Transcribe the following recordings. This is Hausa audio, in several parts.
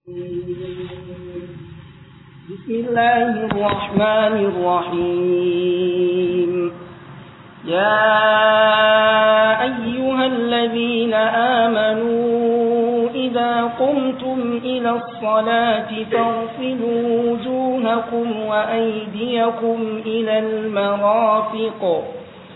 بسم الله الرحمن الرحيم يا أيها الذين آمنوا إذا قمتم إلى الصلاة فاغسلوا وجوهكم وأيديكم إلى المرافق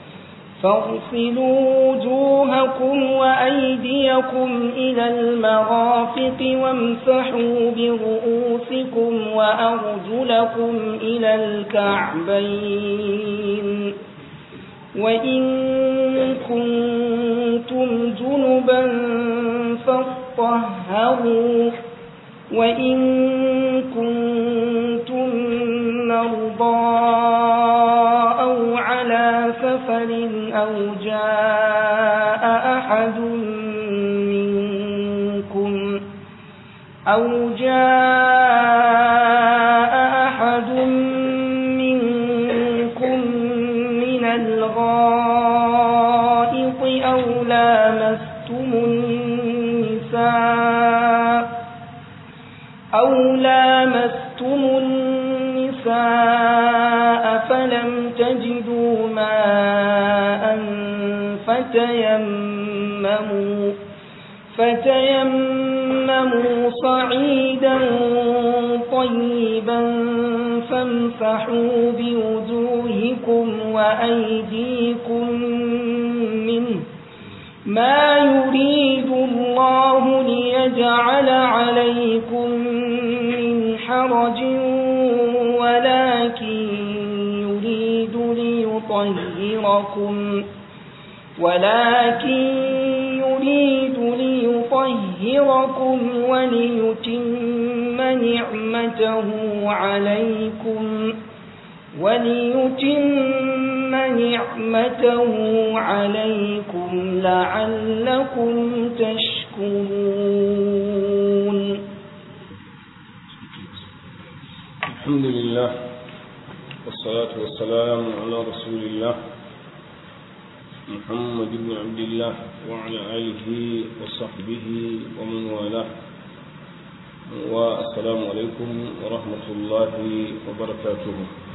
فاغسلوا وجوهكم وأيديكم إلى المرافق وامسحوا برؤوسكم وأرجلكم إلى الكعبين وإن كنتم جنبا فاطهروا وإن كنتم مرضى أو على سفر أو جاء أحد منكم أو جاء أحد منكم من الغائط أو لامستم النساء أو لامستم النساء فلم تجدوا ماء فتيمموا فتيمموا صعيدا طيبا فامسحوا بوجوهكم وأيديكم منه ما يريد الله ليجعل عليكم من حرج ولكن يريد ليطهركم ولكن يريد ليطهركم وليتم نعمته عليكم وليتم نعمته عليكم لعلكم تشكرون الحمد لله والصلاة والسلام على رسول الله محمد بن عبد الله وعلى آله وصحبه ومن والاه والسلام عليكم ورحمة الله وبركاته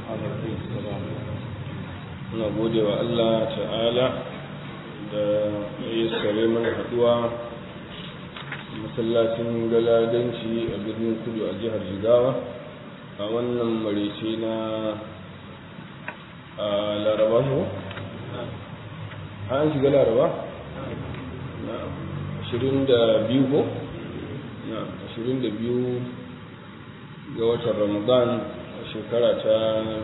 muna gode wa Allah ta'ala da ya sare mana haduwa masallacin galadanci a birnin kudu a jihar jigawa a wannan marice na a laraba ko? an shiga laraba? na 22 ko? na 22 ga watan ramadan a shekara ta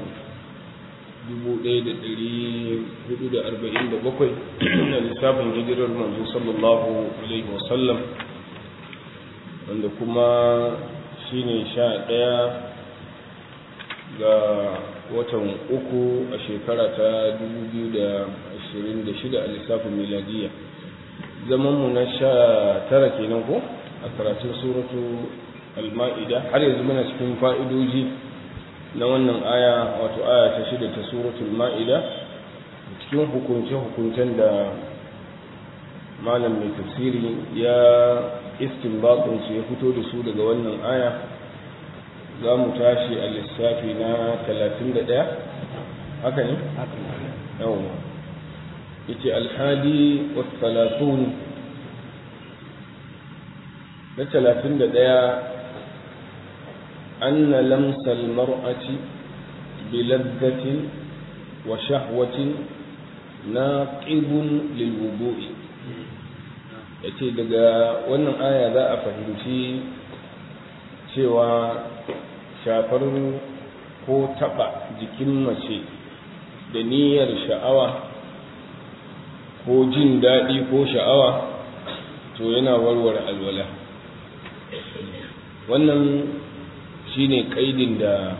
1447 na lissafin hijirar manzo sallallahu alaihi wasallam wanda kuma shine sha ɗaya ga watan uku a shekara ta 2026 a lissafin miladiya zamanmu na sha tara kenan ko a karatun suratu al-ma'ida har yanzu muna cikin fa'idoji na wannan aya wato aya ta shida ta suratul ma'ida cikin hukunce-hukuncen da malam mai tafsiri ya istinbatun su ya fito da su daga wannan aya za mu tashi a lissafi na 31 haka ne? yawon yace alhadi wasu talatun na 31 أن لمس المرأة بلذة وشهوة ناقض للوضوء yace daga wannan aya za a fahimci cewa shafar ko taɓa jikin mace da niyyar sha'awa ko jin daɗi ko sha'awa to yana warware alwala wannan shine kaidin da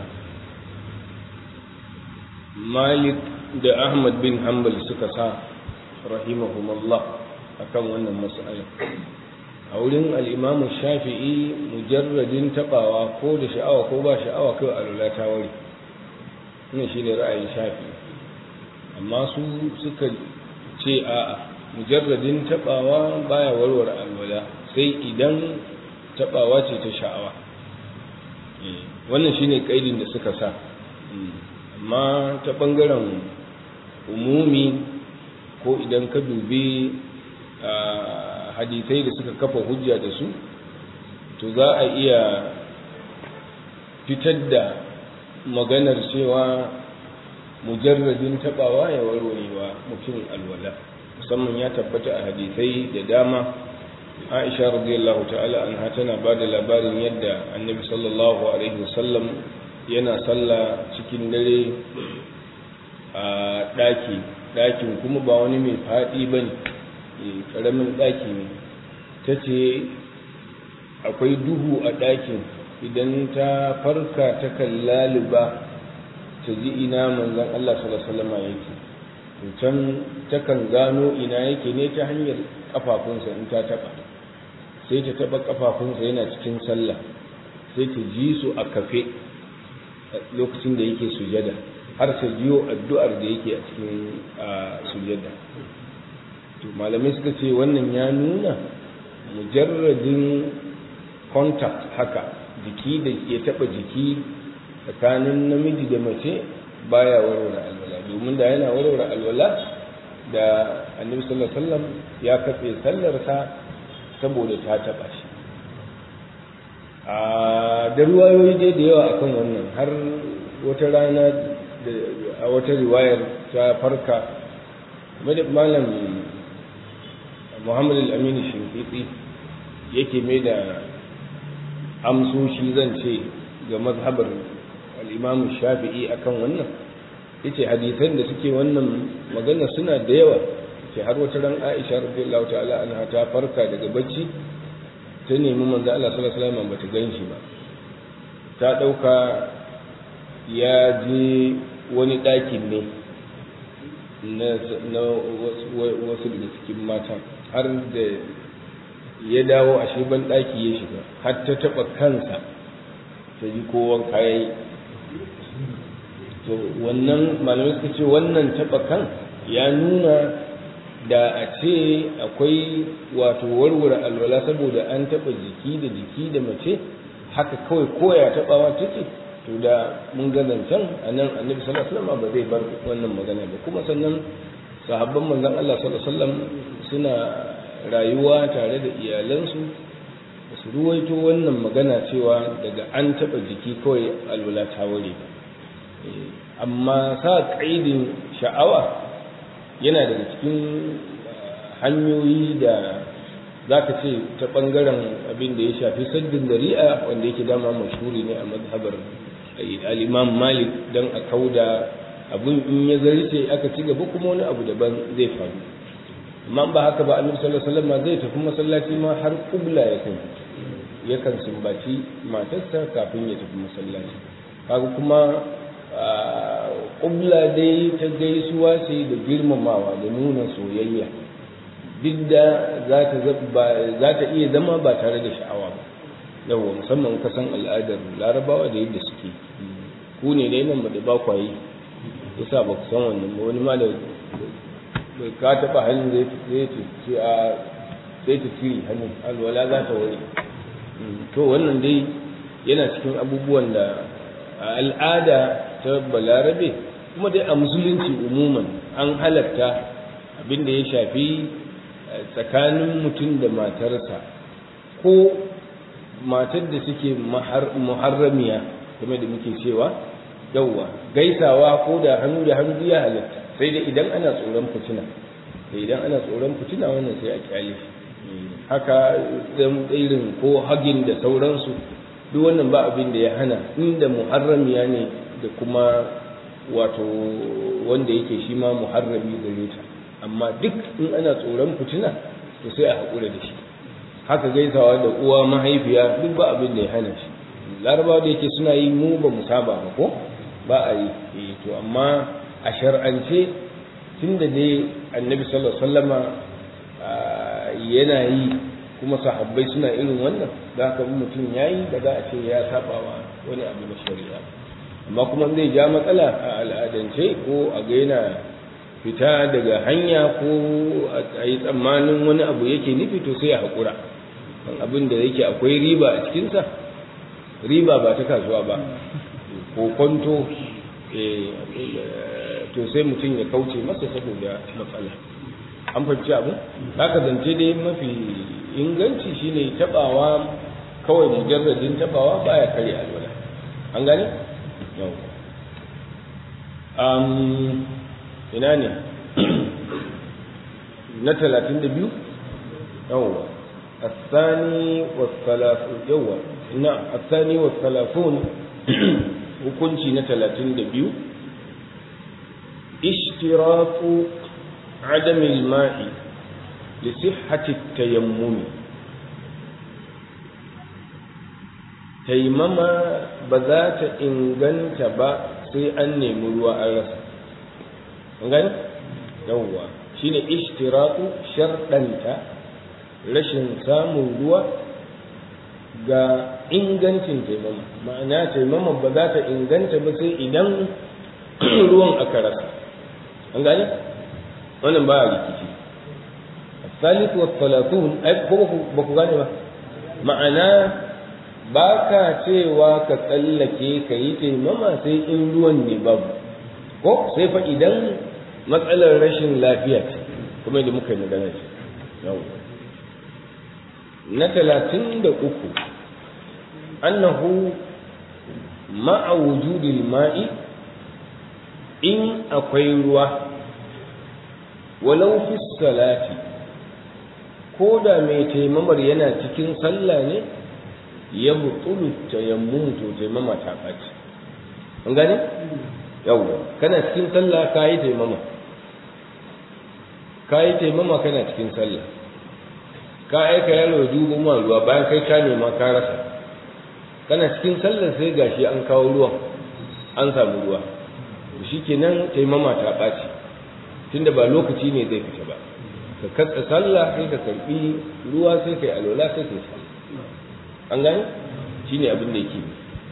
malik da ahmad bin hanbal suka sa rahimahumallah akan wannan mas'ala a wurin al'imamu shafi'i mujarradin tabawa ko da sha'awa ko ba sha'awa kai alula ta wari wannan shine ra'ayin shafi'i amma su suka ce a'a mujarradin tabawa baya warware alwala sai idan tabawa ce ta sha'awa wannan shine kaidin da suka sa amma ta bangaren umumi ko idan ka dubi hadisai da suka kafa hujja da su to za a iya fitar da maganar cewa mujarradin tabawa ya warwarewa mutum alwala musamman ya tabbata a hadisai da dama aisha radiyallahu ta'ala anha tana ba da labarin yadda annabi sallallahu alaihi wasallam yana sallah cikin dare a ɗaki ɗakin kuma ba wani mai faɗi ba ne ƙaramin ɗaki ne ta ce akwai duhu a ɗakin idan ta farka ta laliba ta ji ina manzan Allah sallallahu yake can takan gano ina yake ne ta hanyar kafafunsa in ta taba sai ta taba kafafunsa yana cikin sallah sai ta ji su a kafe lokacin da yake sujada har ta jiyo addu'ar da yake a cikin sujada to malamai suka ce wannan ya nuna mujarradin contact haka jiki da ke taba jiki tsakanin namiji da mace baya warware alwala domin da yana warware alwala da annabi sallallahu alaihi wasallam ya katse sallarsa saboda ta taba shi a da ruwayoyi dai da yawa akan wannan har wata rana a wata riwayar ta farka malam muhammad al-amin shinkiti yake mai da amsoshi zan ce ga mazhabar al'imamu shafi'i akan wannan yace hadisan da suke wannan magana suna da yawa ce har wata ran aisha radiyallahu ta'ala anha ta farka daga bacci ta nemi manzo Allah sallallahu alaihi wasallam bata ganshi ba ta dauka ya je wani ɗakin ne na wasu daga cikin mata har da ya dawo a ban ɗaki ya shiga har ta taɓa kansa ta ji kowan kayayi to wannan malamai suka ce wannan taɓa kan ya nuna da a ce akwai wato warware alwala saboda an taɓa jiki da jiki da mace haka kawai koya taɓawa take to da mun ga zancen a nan annabi sallallahu alaihi wasallam ba zai bar wannan magana ba kuma sannan sahabban manzon Allah sallallahu alaihi wasallam suna rayuwa tare da iyalansu su ruwaito wannan magana cewa daga an taɓa jiki kawai alwala ta ware ba amma sa ƙaidin sha'awa yana daga cikin hanyoyi da za ka ce ta ɓangaren abin da ya shafi saddin dari'a wanda yake dama mashhuri ne a mazhabar al'imam malik don a kauda abin in ya zarce aka ci gaba kuma wani abu daban zai faru amma ba haka ba annabi sallallahu alaihi wasallam zai tafi masallaci ma har kubla ya kan yakan sumbaci matarsa kafin ya tafi masallaci kaga kuma kubla dai ta gaisuwa ce da girmamawa da nuna soyayya duk da za ta iya zama ba tare da sha'awa ba yawa musamman kasan al'adar larabawa da yadda suke ku ne dai nan da ba kwayi yasa ba ku san wannan ba wani ma da ka taɓa hannun zai ce a sai ta ciri hannun alwala za ta wari to wannan dai yana cikin abubuwan da a al'ada ta balarabe kuma dai a musulunci umuman an halatta abin da ya shafi tsakanin mutum da matarsa ko matar da suke muharramiya kuma da muke cewa yauwa gaisawa ko da hannu da hannu ya halatta sai dai idan ana tsoron fitina sai idan ana tsoron fitina wannan sai a kyale haka irin ko hagin da sauransu duk wannan ba abin da ya hana inda muharramiya ne da kuma wato wanda yake shi ma muharrami gare ta amma duk in ana tsoron fitina to sai a haƙura da shi haka gaisawa da uwa mahaifiya duk ba abin da ya hana shi larabawa da yake suna yi mu ba mu saba ba ko ba a yi to amma a shar'ance tun da dai annabi sallallahu alaihi wasallama yana yi kuma sahabbai suna irin wannan za ka bi mutum ya yi da za a ce ya saba wa wani abu na shari'a amma kuma zai ja matsala a al'adance ko a ga yana fita daga hanya ko a yi tsammanin wani abu yake nufi to sai ya haƙura abin da yake akwai riba a cikinsa riba ba ta kasuwa ba ko kwanto to sai mutum ya kauce masa saboda matsala an fahimci abu haka zance dai mafi inganci shine tabawa kawai mujarradin tabawa baya kare alwala an gane yau um, ina ne na talatin da biyu yawwa الثاني والثلاثون يوا نعم الثاني والثلاثون hukunci na talatin da biyu ishtiratu عدم الماء لصحة التيمم taimama ba za ta inganta ba sai an nemi ruwa an rasa an gani yawwa shine ishtiratu sharɗanta rashin samun ruwa ga ingancin taimama ma'ana taimama ba za ta inganta ba sai idan ruwan aka rasa an gani wannan ba a rikici الثالث والثلاثون أي ba ku gane ba ma'ana ba ka cewa ka tsallake ka yi taimama sai in ruwan ne babu ko sai fa idan matsalar rashin lafiya ce kuma da muka yi magana ce na talatin da uku annahu ma'a wujudil ma'i in akwai ruwa walau fi salati ko da mai taimamar yana cikin sallah ne ya butulu tayammum to taimama ta ɓaci an gane yawwa kana cikin sallah ka yi taimama ka yi taimama kana cikin sallah ka aika yaro dubu ma ruwa bayan kai ka nema ka rasa kana cikin sallah sai gashi an kawo ruwan an samu ruwa shikenan taimama ta ɓaci tunda ba lokaci ne zai fita ba ka katsa sallah sai ka karbi ruwa sai kai alwala sai kai sallah an gane shine abin da yake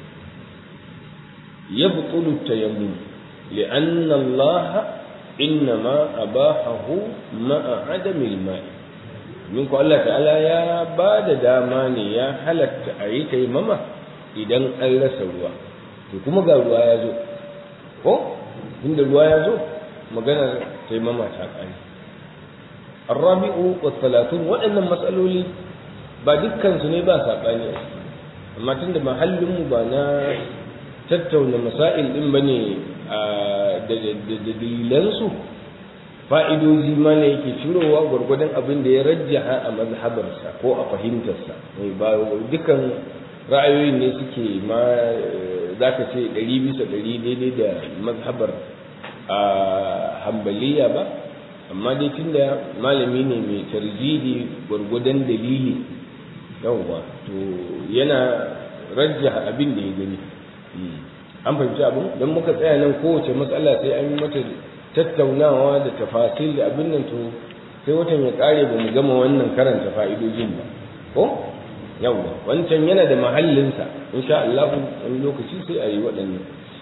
yabtulu tayammum li'anna Allah innama abahahu ma'a adami al-ma'i min ko Allah ta'ala ya ba da dama ne ya halatta a yi taimama idan an rasa ruwa to kuma ga ruwa ya zo ko inda ruwa ya zo maganar taimama ta ƙare arrabi'u wa talatun waɗannan matsaloli ba dukkansu ne ba saɓani a ciki amma tun da mahallinmu ba na tattauna masail ɗin ba ne da dalilansu fa'idoji ma ne yake cirowa gwargwadon abin da ya rajjaha a mazhabarsa ko a fahimtarsa ba dukkan ra'ayoyin ne suke ma za ka ce ɗari bisa ɗari daidai da mazhabar a hambaliya ba amma dai tunda malami ne mai tarjidi gwargwadon dalili yawwa to yana rajja abin da ya gani an fahimci abin don muka tsaya nan kowace matsala sai an yi mata tattaunawa da tafasil da abin nan to sai watan ya kare ba mu gama wannan karanta fa'idojin ba ko yawwa wancan yana da mahallinsa insha Allah wani lokaci sai a yi waɗannan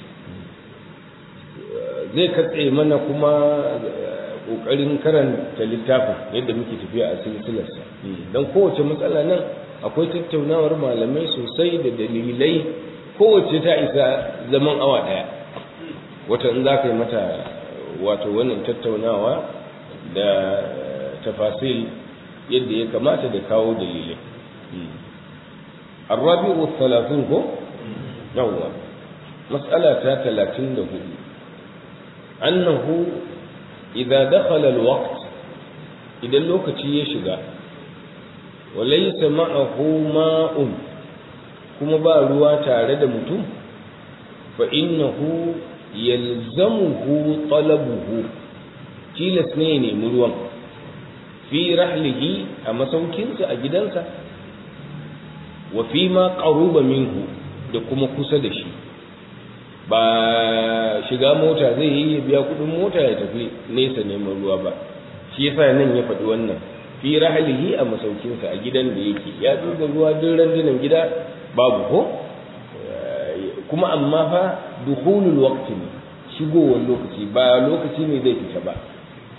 zai katse mana kuma ƙoƙarin karanta littafin yadda muke tafiya a silsilarsa don kowace matsala nan akwai tattaunawar malamai sosai da dalilai kowace ta isa zaman awa ɗaya wata in za ka yi mata wato wannan tattaunawa da tafasil yadda ya kamata da kawo dalilai الرابع والثلاثون هو نوع مسألة ثلاثين له أنه إذا دخل الوقت إذا الوقت يشغى وليس معه ماء كما بالوا تارد متم فإنه يلزمه طلبه tilas ne ne ruwan fi rahlihi a masaukinsa a gidansa wa fi ma qaruba minhu da kuma kusa da shi ba shiga mota zai yi ya biya kudin mota ya tafi nesa neman ruwa ba shi yasa nan ya faɗi wannan fi rahlihi a masaukinsa a gidan da yake ya duba ruwa duk randunan gida babu ko kuma amma fa dukhulul waqti ne shigowar lokaci ba lokaci ne zai fita ba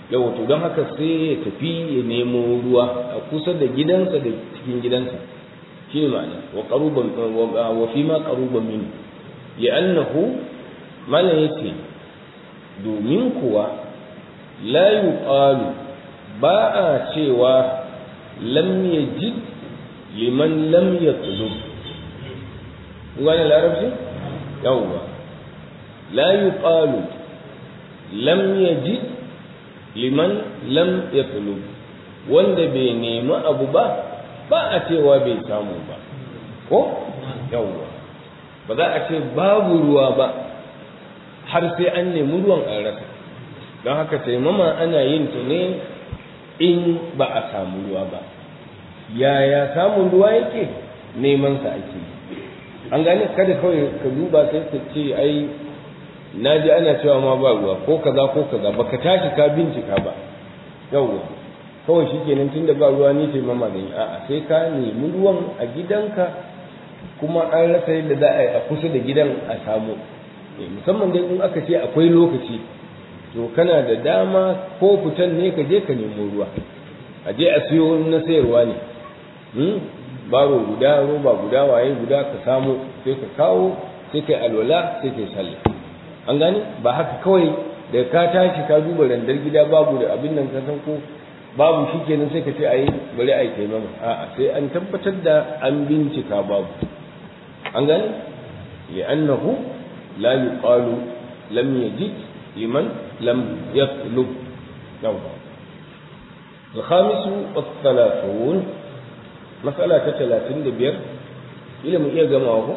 yawa to don haka sai ya tafi ya nemo ruwa a kusa da gidansa da cikin gidansa shi ne ma'ana wa qaruban wa fi ma qaruban min li'annahu malan yace domin kuwa la yuqalu ba a cewa lam yajid liman lam yatlub wani larabci yawwa la yuqalu lam yajid liman lam yatlub wanda bai nemi abu ba ba a cewa bai samu ba ko yawwa ba za a ce babu ruwa ba har sai an nemi ruwan an rasa don haka taimama ana yin ta ne in ba a samu ruwa ba yaya samun ruwa yake neman sa ake an gane kada kawai ka duba sai ka ce ai na ji ana cewa ma ba ruwa ko kaza ko kaza baka tashi ka bincika ba yawwa kawai shikenan tunda ba ruwa ni ce mama da a'a sai ka nemi ruwan a gidanka kuma an rasa yadda za a yi a kusa da gidan a samu musamman dai in aka ce akwai lokaci to kana da dama ko fitan ne ka je ka nemo ruwa a je a siyo na sayarwa ne baro guda roba guda waye guda ka samu sai ka kawo sai kai alwala sai kai sallah an gane ba haka kawai da ka tashi ka duba randar gida babu da abin nan ka san ko babu shikenan sai ka ce ayi bari ayi taimama a'a sai an tabbatar da an bincika babu an gane li'annahu la yuqalu lam yajid liman lam yatlub yawwa الخامس والثلاثون مسألة ثلاثين دبير إلى من إيه جماعه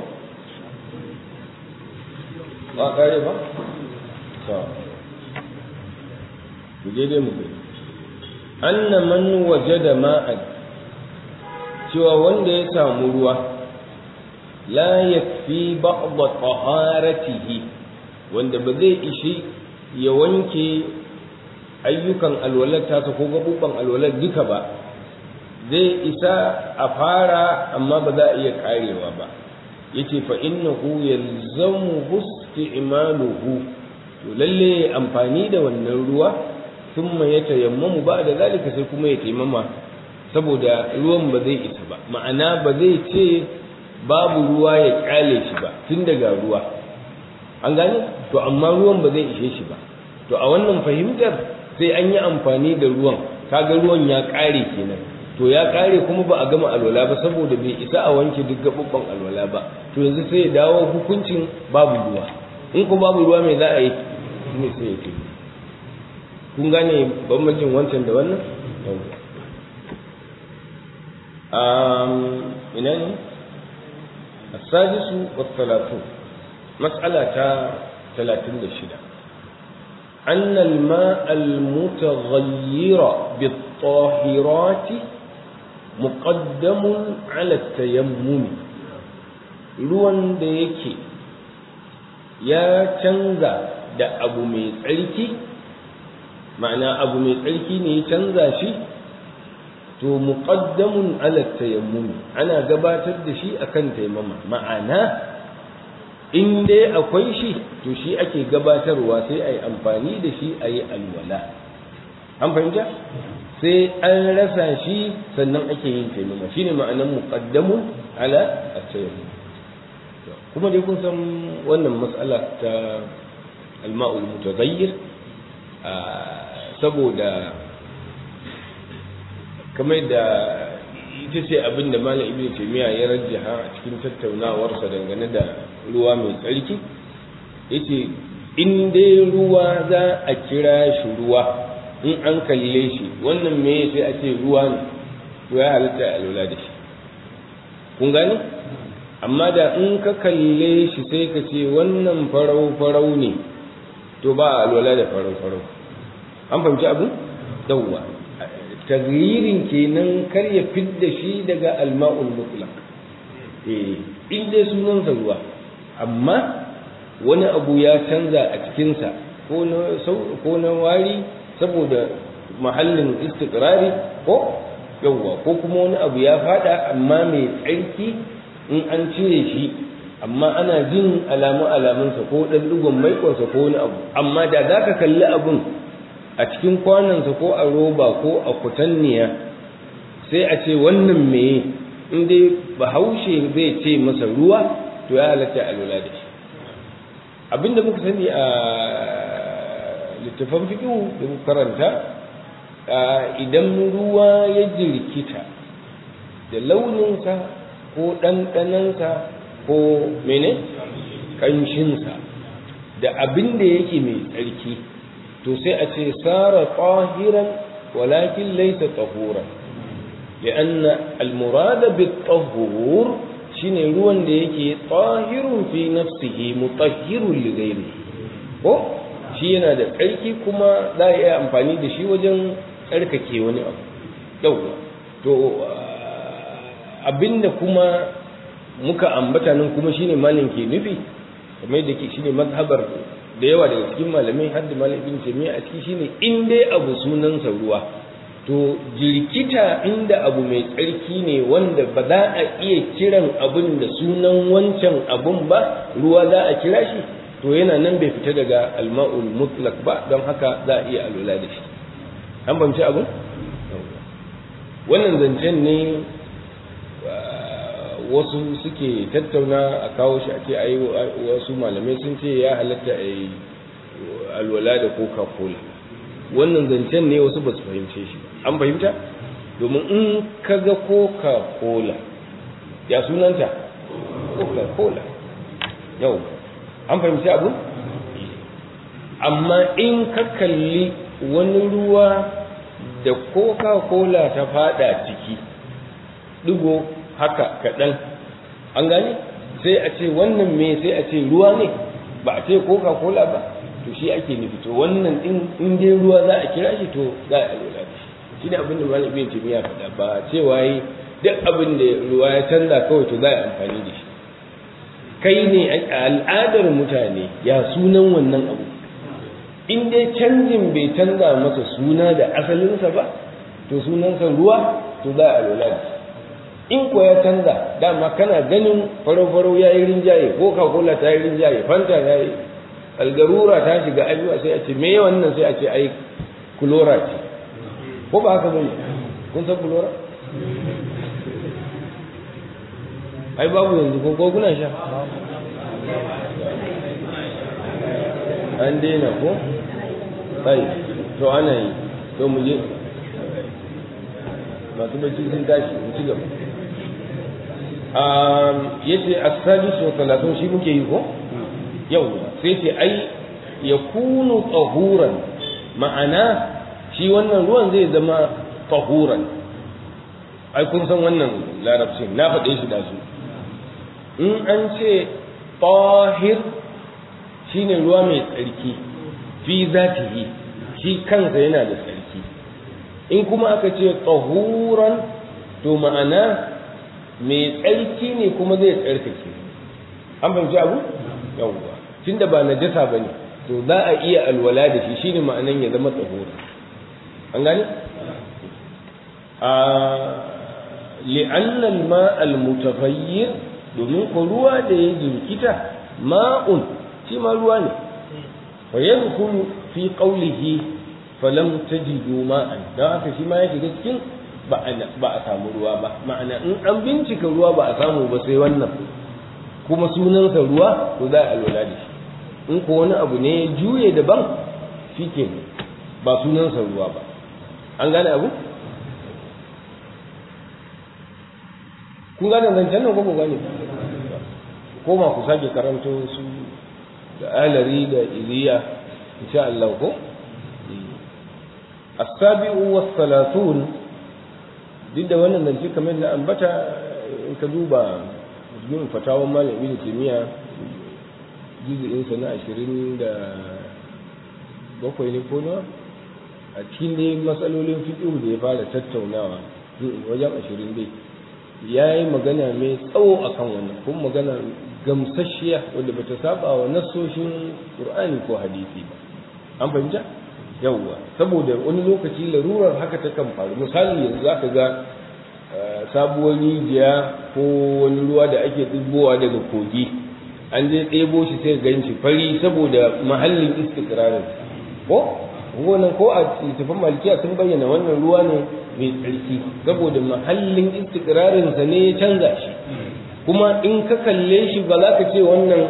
ما قريبا مجيدي مجيدي أن من وجد ماء cewa wanda ya samu ruwa la yakfi ba'd taharatihi wanda ba zai ishi ya wanke ayyukan alwalar tasa ko gabuban alwalar duka ba zai isa a fara amma ba za a iya karewa ba yace fa innahu yalzamu isti'maluhu to lalle amfani da wannan ruwa thumma yatayammamu ba'da zalika sai kuma ya taimama saboda ruwan ba zai isa ba ma'ana ba zai ce babu ruwa ya kyale shi ba tun daga ruwa an gane to amma ruwan ba zai ishe shi ba to a wannan fahimtar sai an yi amfani da ruwan kaga ruwan ya ƙare kenan to ya ƙare kuma ba a gama alwala ba saboda bai isa a wanke duk gaɓuɓɓan alwala ba to yanzu sai ya dawo hukuncin babu ruwa in ko babu ruwa mai za a yi ne sai ya ce kun gane bambancin wancan da wannan ina ne السادس والثلاثون مسألة ثلاثين لشدة أن الماء المتغير بالطاهرات مقدم على التيمم ruwan da yake ya canza da abu mai tsarki ma'ana abu mai tsarki ne ya canza shi to muqaddamun ala tayammum ana gabatar da shi akan taimama ma'ana in dai akwai shi to shi ake gabatarwa sai a yi amfani da shi a yi alwala an fahimta sai an rasa shi sannan ake yin taimama shi ne ma'anan muqaddamun ala at-tayammum kuma dai kun san wannan matsala ta alma'ul mutaghayyir saboda kamar da ita ce abin da malam ibnu taymiya ya rajjaha a cikin tattaunawarsa dangane da ruwa mai tsarki yace in dai ruwa za a kira shi ruwa in an kalle shi wannan me sai a ce ruwa ne to ya halatta a lura da shi kun gane amma da in ka kalle shi sai ka ce wannan farau farau ne to ba a lura da farau farau an fahimci abu yawwa tagyirin kenan kar ya fidda shi daga alma'ul mutlaq eh in dai sunansa ruwa amma wani abu ya canza a cikinsa ko na ko na wari saboda mahallin istiqrari ko yawwa ko kuma wani abu ya fada amma mai tsarki in an cire shi amma ana jin alamu alamunsa ko dan dugon maikonsa ko wani abu amma da zaka kalli abun a cikin kwanansa ko a roba ko a kutanniya sai a ce wannan meye in dai bahaushe zai ce masa ruwa to ya halatta a lura da shi abinda muka sani a littafan fiƙihu da muka karanta idan ruwa ya jirkita da launinsa ko ɗanɗanansa ko mene ƙanshinsa da abin da yake mai tsarki to sai a ce sara tahiran walakin laisa tahuran لأن المراد بالطهور shine ruwan da yake tahirun fi nafsihi mutahhirun li ghairihi ko shi yana da tsarki kuma za a iya amfani da shi wajen tsarkake wani abu yauwa to abinda kuma muka ambata nan kuma shine malin ke nufi kamar yadda ke shine mazhabar da yawa daga cikin malamai har da malam ibn jami'a a ciki shine in dai abu sunansa ruwa to jirkita inda abu mai tsarki ne wanda ba za a iya kiran abin da sunan wancan abun ba ruwa za a kira shi to yana nan bai fita daga alma'ul mutlak ba don haka za a iya alwala da shi an bamci abun wannan zancen ne wasu suke tattauna a kawo shi a ce ai wasu malamai sun ce ya halatta a yi alwala da coca cola wannan zancen ne wasu ba su fahimce shi an fahimta domin in ka ga coca cola ya sunanta coca cola yau an fahimci abu amma in ka kalli wani ruwa da coca cola ta fada ciki digo haka kaɗan an gane sai a ce wannan me sai a ce ruwa ne ba a ce coca cola ba to shi ake nufi to wannan din in dai ruwa za a kira shi to za a lura da shi shi ne abin da malam ibn timiya faɗa ba cewa yi duk abin da ruwa ya canza kawai to za a amfani da shi kai ne a al'adar mutane ya sunan wannan abu in dai canjin bai canza masa suna da asalinsa ba to sunansa ruwa to za a lura da shi in ko ya canza dama kana ganin farau-farau ya yi rinjaye ko cola ta yi rinjaye fanta ya yi algarura ta shiga abuwa sai a ce me wannan sai a ce ai kulora ce ko ba haka bane kun san kulora ai babu yanzu ko ko kuna sha an daina ko sai to ana yi to mu je masu bacci sun tashi mu ci gaba yace as-sadis wa salatun shi muke yi ko yau sai ce ai ya kunu tsahuran ma'ana shi wannan ruwan zai zama tsahuran ai kun san wannan larabcin na faɗe shi da su in an ce tahir shine ruwa mai tsarki fi zatihi shi kansa yana da tsarki in kuma aka ce tsahuran to ma'ana mai tsarki ne kuma zai tsarkake an fahimci abu yawwa tunda ba najasa bane to za a iya alwala da shi shine ma'anan ya zama tsahura an gane a li'anna al-ma' al-mutaghayyir domin ko ruwa da ya jinkita ma'un shi ma ruwa ne fa yadkhulu fi qawlihi falam tajidu ma'an dan haka shi ma ya shiga cikin ba a samu ruwa ba ma'ana in an bincika ruwa ba a samu ba sai wannan kuma sunansa ruwa to za a lura da shi in ko wani abu ne ya juye daban shi ke ba sunansa ruwa ba an gane abu kun gane zancen nan ko ku gane ko ma ku sake karanto su da alari da iliya insha Allah ko as-sabi'u was-salatun duk da wannan zance kamar na ambata in ka duba yin fatawan malam ibn timiya juz'in sa na ashirin da bakwai ne ko nawa a cikin dai matsalolin fiqh da ya fara tattaunawa wajen ashirin dai ya yi magana mai tsawo akan wannan kuma magana gamsasshiya wadda bata saba wa nassoshin qur'ani ko hadisi ba an fahimta yawwa saboda wani lokaci larurar haka ta kan faru misali yanzu zaka ga sabuwar rijiya ko wani ruwa da ake ɗibowa daga kogi an je ɗebo shi sai gan shi fari saboda mahallin istikrarin ko wannan ko a littafin malikiya sun bayyana wannan ruwa ne mai tsarki saboda mahallin istikrarin sa ne ya canza shi kuma in ka kalle shi ba za ka ce wannan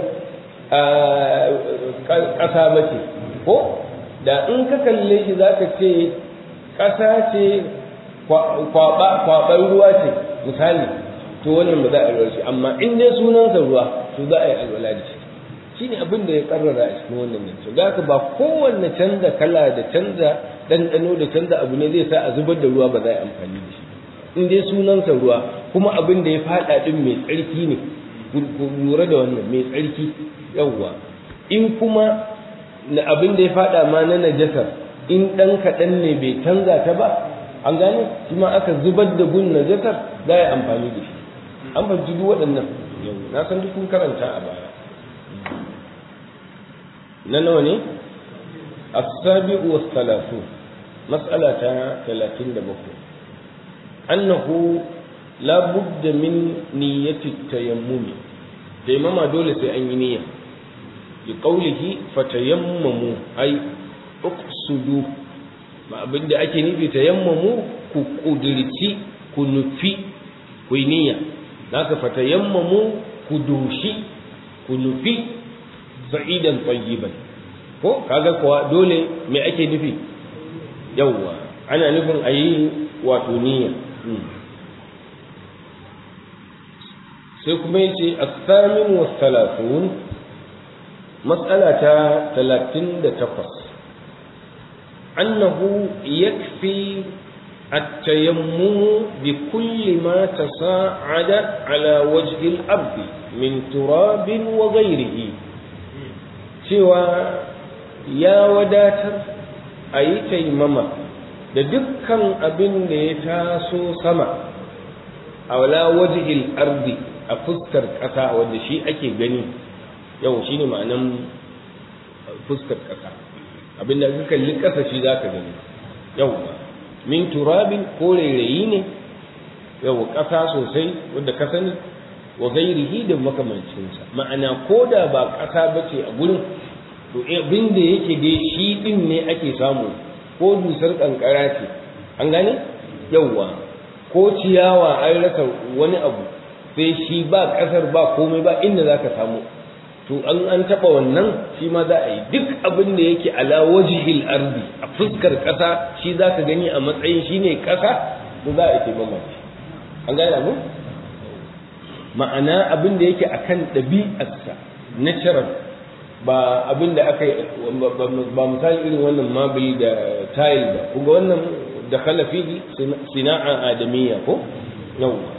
ƙasa ba ce ko da in ka kalle shi za ka ce ƙasa ce kwaɓar ruwa ce misali to wannan ba za a alwala shi amma in dai sunansa ruwa to za a yi alwala da shi shi ne abin da ya karrara a cikin wannan nan to ka ba kowanne canza kala da canza ɗanɗano da canza abu ne zai sa a zubar da ruwa ba za a yi amfani da shi in dai sunansa ruwa kuma abin da ya faɗa ɗin mai tsarki ne ku lura da wannan mai tsarki yawwa in kuma na abin da ya faɗa ma na najasar in ɗan kaɗan ne bai canza ta ba an gane shi ma aka zubar da gun najasar za a yi amfani da shi an fahimci duk waɗannan na san duk kun karanta a baya na nawa ne as-sabi'u was-salatu mas'ala ta 37 annahu la budda min niyyati tayammumi tayammama dole sai an yi niyya bi qawlihi fatayammamu ay uqsudu ma abinda ake nufi tayammamu ku kudirci ku nufi ku yi niyya naka fatayammamu ku dushi ku nufi sa'idan tayyiban ko kaga kuwa dole me ake nufi yawwa ana nufin a yi wato niyya sai kuma ya ce asamin wasalatun matsala ta talatin da takwas annahu yakfi التيمم بكل ما تصاعد على وجه الأرض من تراب وغيره سوى يا وداتر أي تيمم da dukkan abin da ya taso sama a wala wajihil ardi a fuskar ƙasa wanda shi ake gani yau shi ne ma'anan fuskar ƙasa abin da ka kalli ƙasa shi za ka gani yau min turabin ko rairayi ne yau ƙasa sosai wadda ka sani wa gairihi da makamancinsa ma'ana ko da ba ƙasa ba ce a gurin to abin da yake dai shi ɗin ne ake samu ko dusar ƙanƙara ce an gane yauwa ko ciyawa an rasa wani abu sai shi ba ƙasar ba komai ba inda za ka samu to an an taɓa wannan shi ma za a yi duk abin da yake ala wajihil ardi a fuskar ƙasa shi za ka gani a matsayin shi ne ƙasa to za a yi mamaci an gane abu ma'ana abin da yake akan ɗabi'arsa natural ba abin da aka yi ba misali irin wannan mabil da tile ba kuma wannan da khalafi sina'a adamiyya ko yawwa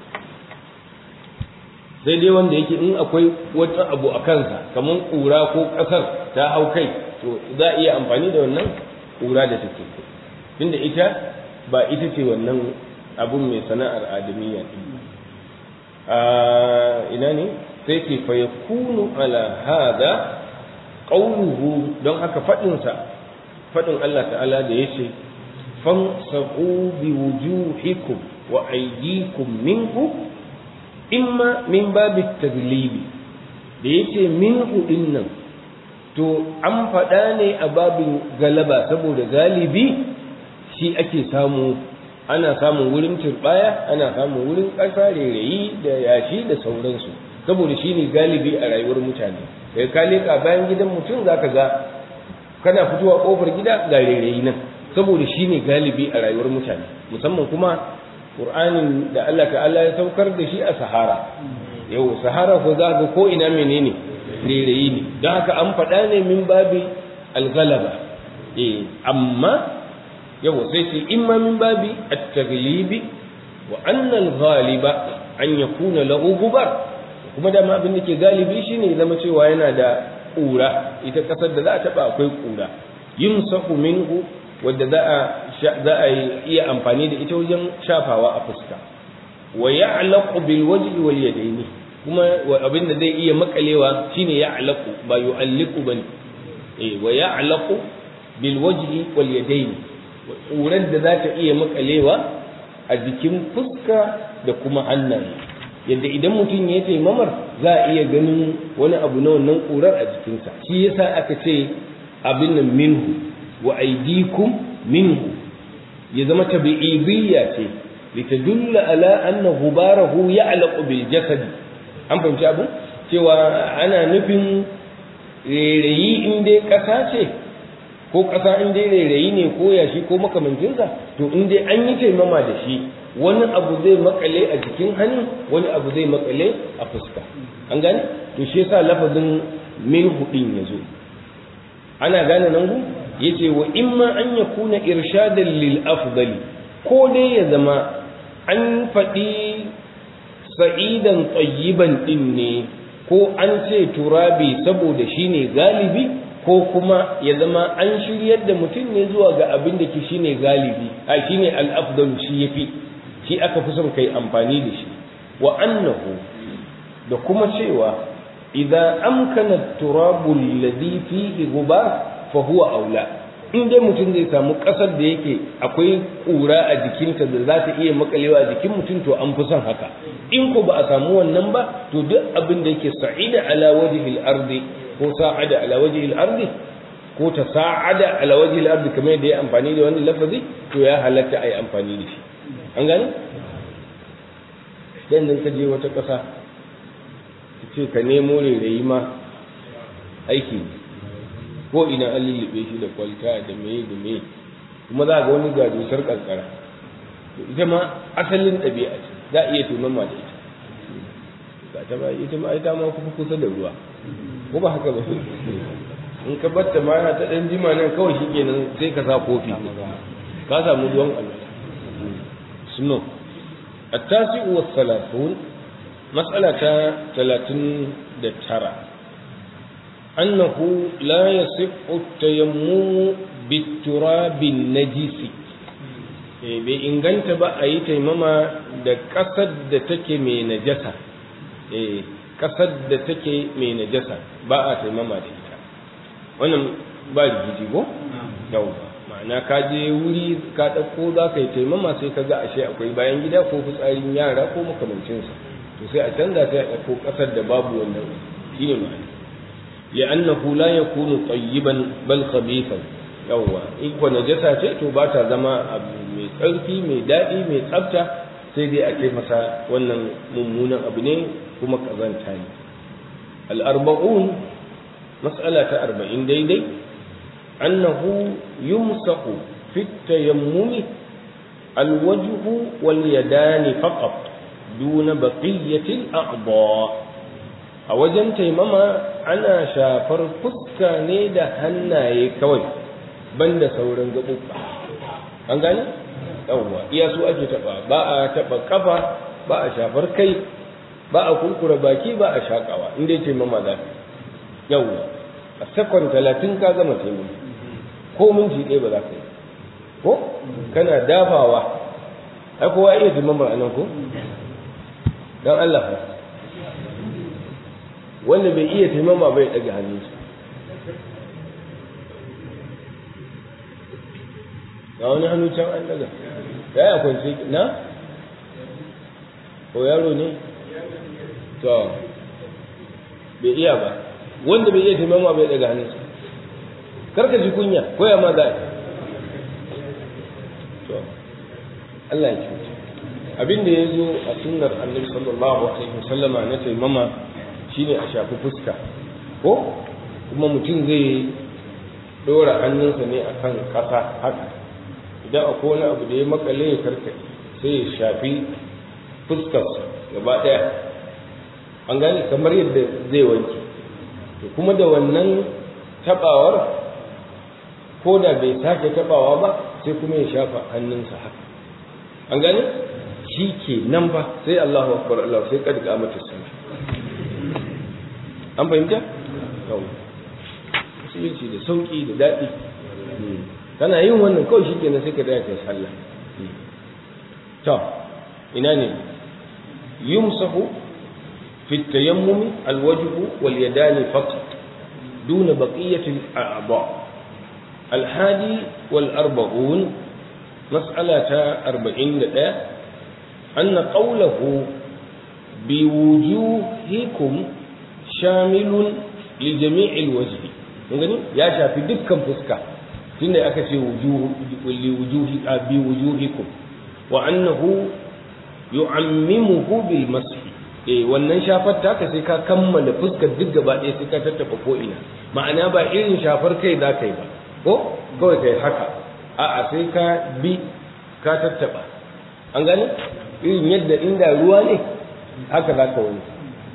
sai dai wanda yake in akwai wata abu a kansa kamar ƙura ko ƙasar ta hau kai to za a iya amfani da wannan ƙura da take tunda ita ba ita ce wannan abun mai sana'ar adamiyya a ina ne sai ce fa yakunu ala hada qawluhu don haka fadin sa fadin Allah ta'ala da yace famsahu bi wujuhikum wa aydikum minhu imma min babi taglibi da yace minhu dinnan to an faɗa ne a babin galaba saboda galibi shi ake samu ana samun wurin turbaya ana samun wurin ƙasa rairayi da yashi da sauransu saboda shi ne galibi a rayuwar mutane kai ka leƙa bayan gidan mutum za ka ga kana fitowa ƙofar gida ga rairayi nan saboda shi ne galibi a rayuwar mutane musamman kuma ƙur'anin da Allah ta'ala ya saukar da shi a sahara yau sahara ko za ga ko ina menene rairayi ne don haka an faɗa ne min babi algalaba eh amma yau sai ce imma min babi at-taglibi wa anna al-ghaliba an yakuna lahu gubar kuma da ma abin da ke galibi shine zama cewa yana da ƙura ita ƙasar da za a taɓa akwai ƙura yumsahu minhu wadda za a za a iya amfani da ita wajen shafawa a fuska wa ya'laqu bil wajhi wal yadaini kuma abin da zai iya makalewa shine ya'laqu ba yu'alliqu bane eh wa ya'laqu bil wajhi wal yadaini ƙurar da za ta iya makalewa a jikin fuska da kuma hannaye yadda idan mutum ya taimamar za a iya ganin wani abu na wannan ƙurar a jikinsa shi yasa aka ce abin nan minhu wa aydikum minhu ya zama tabi'idiyya ce litadulla ala anna ghubarahu ya'laqu bil jasad an fahimci abu cewa ana nufin rairayi in dai ƙasa ce ko ƙasa in dai rairayi ne ko yashi ko makamancinsa to in dai an yi taimama da shi wani abu zai makale a jikin hannu wani abu zai makale a fuska an gane to shi yasa lafazin min hudin ya zo ana gane nan gu yace wa imma an yakuna irshadan lil afdali ko dai ya zama an faɗi sa'idan tsayiban ɗin ne ko an ce turabi saboda shi ne galibi ko kuma ya zama an shiryar da mutum ne zuwa ga abin da ke shi ne galibi a shi ne al'afdalu shi ya fi shi aka fi son kai amfani da shi wa annahu da kuma cewa idan amkana turabu ladhi fihi gubar fa huwa aula in dai mutum zai samu ƙasar da yake akwai ƙura a jikinta da za ta iya makalewa a jikin mutum to an fi son haka in ko ba a samu wannan ba to duk abin da yake sa'ida ala wajhil ardi ko sa'ada ala wajhil ardi ko ta sa'ada ala wajhil ardi kamar yadda ya amfani da wannan lafazi to ya halatta a yi amfani da shi an gane dan nan ka je wata ƙasa ka ce ka nemo rairayi ma aiki ne ko ina an lullube shi da kwalta da meye da meye kuma za ga wani ga dusar kankara ita ma asalin ɗabi'a ce za a iya tunama da ita ga ta ba ita ma ita ma kuma kusa da ruwa ko ba haka ba in ka batta ma yana ta ɗan jima nan kawai shi kenan sai ka sa kofi ka samu ruwan alwala suno التاسع والثلاثون مسألة ثلاثين ترى أنه لا يصح التيمم بالتراب النجس bai inganta ba a yi taimama da ƙasar da take mai najasa ƙasar da take mai najasa ba a taimama da ita wannan ba rigiji ko? yau ma'ana ka je wuri ka ɗauko za ka yi taimama sai ka ga ashe akwai bayan gida ko fitsarin yara ko makamancinsa to sai a canza sai a ɗauko ƙasar da babu wannan shi ne ma'ana لأنه لا يكون طيبا بل خبيثا yawwa in ko najasa ce to ba ta zama abu mai tsarki mai daɗi mai tsafta sai dai a ce masa wannan mummunan abu ne kuma kazanta ne al'arba'un mas'ala ta arba'in daidai annahu yumsahu fi tayammumi alwajhu wal yadani faqat duna baqiyatil a'dha a wajen taimama ana shafar fuska ne da hannaye kawai banda sauran gaɓuɓɓa an gane yawwa iya su ake taɓa ba a taɓa kafa ba a shafar kai ba a kurkura baki ba a shaƙawa in dai taimama za ka yawwa a sakon talatin ka gama taimama ko minti ɗaya ba za ka yi ko kana dafawa ai kowa iya taimama a nan ko don Allah fa wanda bai iya taimama bai ɗaga hannunsa ga wani hannu can an daga ya yi kwanci na? ko yaro ne? to bai iya ba wanda bai iya taimama bai ɗaga hannunsa karka ji kunya ko ya ma za to Allah ya cuta abin da ya zo a sunnar annabi sallallahu alaihi wasallama na taimama shine a shafi fuska ko kuma mutum zai dora hannunsa ne akan ƙasa haka idan akwai wani abu da ya makale ya karkace sai ya shafi fuskarsa gaba ɗaya an gane kamar yadda zai wanke to kuma da wannan tabawar ko da bai sake tabawa ba sai kuma ya shafa hannunsa haka an gane shi ke nan ba sai Allahu akbar Allah sai kad mata sallah an fahimta yau musulunci da sauki da daɗi kana yin wannan kawai shi kenan sai ka daya kai sallah to ina ne yumsahu fi tayammum alwajhu wal yadani faqat دون بقية الأعضاء الحادي والأربعون مسألة أربعين دقيقة أن قوله بوجوهكم شامل لجميع الوجه gani ya shafi dukkan fuska tunda aka ce wujuhi bi wujuhikum wa annahu yu'ammimuhu bil mashi eh wannan shafar taka sai ka kammala fuskar duk gaba ɗaya sai ka tattafa ko ina ma'ana ba irin shafar kai za ka yi ba ko kawai kai haka a'a sai ka bi ka tattaba an gane irin yadda inda ruwa ne haka za ka wani